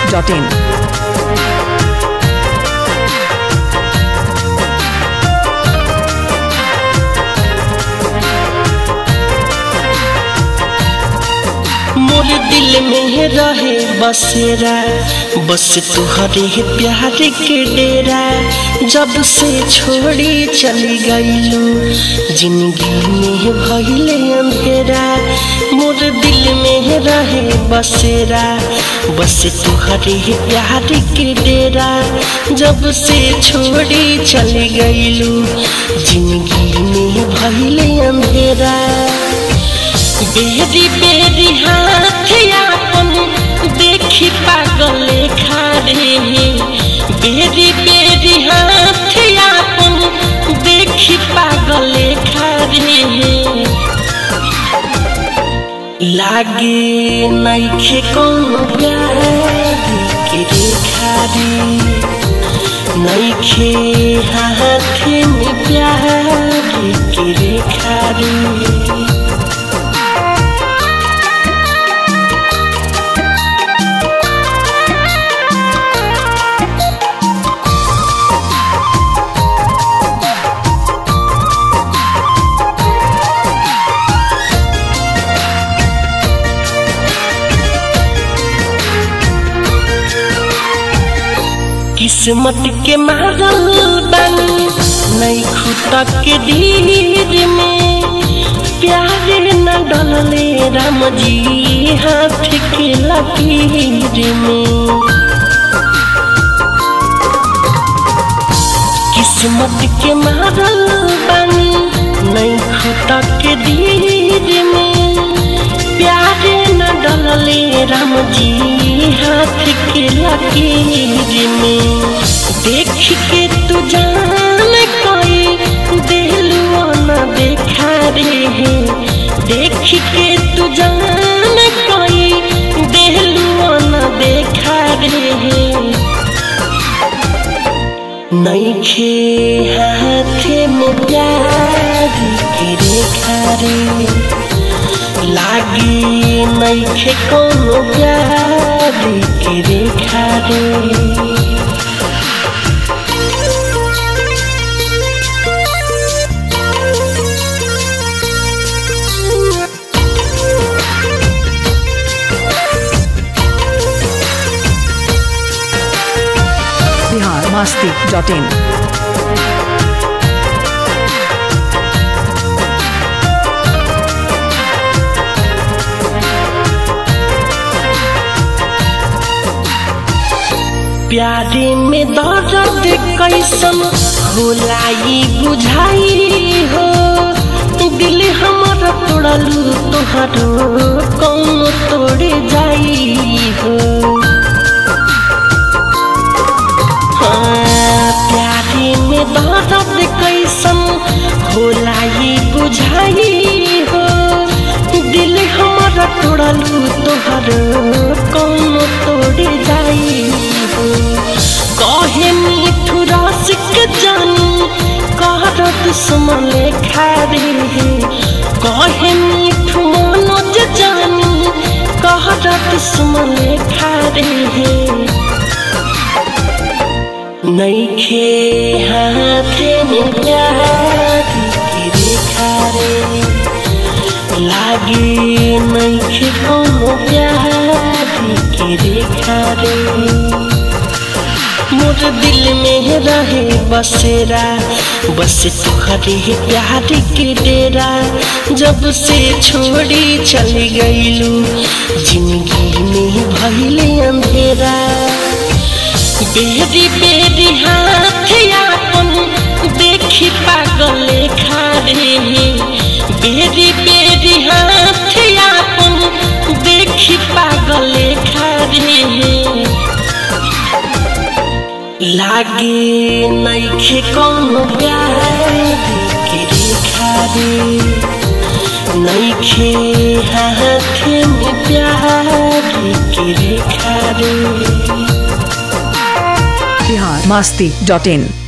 masti.in. मोर दिल में रहे बसेरा बस तुहरे प्यार के डेरा जब से छोड़ी चली गईलू जिंदगी में भइले अंधेरा मोर दिल में रहे बसेरा बस तुहरे प्यार के डेरा जब से छोड़ी चली गईलू जिंदगी में भइले अंधेरा बेरी बेरी हाथ आपन देखी पागल खारे बेरी बेरी हाथ आपन देखी पागल खारे लागे नैखे कौन गाड़ी के रेखारी नैखे हाथ में प्यार के रेखारी किस्मत के मारल बानी नहीं खुदा के धीर में प्यार न डलले राम जी हाथ के लकीर में किस्मत के मारल बानी नहीं खुदा के धीर में प्यार न डलले राम जी हाथ के लकीर में देख के तू जान कोई दिलवा न देखा रे देख के तू जान कोई दिलवा न देखा रे नैखे हाथ में प्यार के रेखा रे लागी नैखे कोनो प्यार के रेखा रे Bihar masti.in. प्यारे में दर्द कैसन होला ई बुझाई हो दिल हमर तोड़लू तोहरो कौन तोड़े जाई हो हाँ, प्यारे में दर्द कैसन होला ई बुझाई हो दिल हमर तोड़लू तोहरो कौन तोड़े जाई हो कहे मिठू रस के जानी कहर दुश्मन खारे कहे मिठू मनोज जानी कहर दुश्मन खारे नैखे हाथ में प्यार की रेखा रे लागे नैखे कोनो प्यार की रेखा रे मोर दिल में रहे बसेरा बस तुहरे प्यार के डेरा जब से छोड़ी चली गईलू जिंदगी में भइले अंधेरा बेरी बेरी हाथ आपन देखी पागल खारे बेरी बेरी हाथ आपन देखी पागल खारे लागे नैखे कौनो प्यार के रेखा रे नैखे हाथ में प्यार के रेखा रे Bihar masti.in.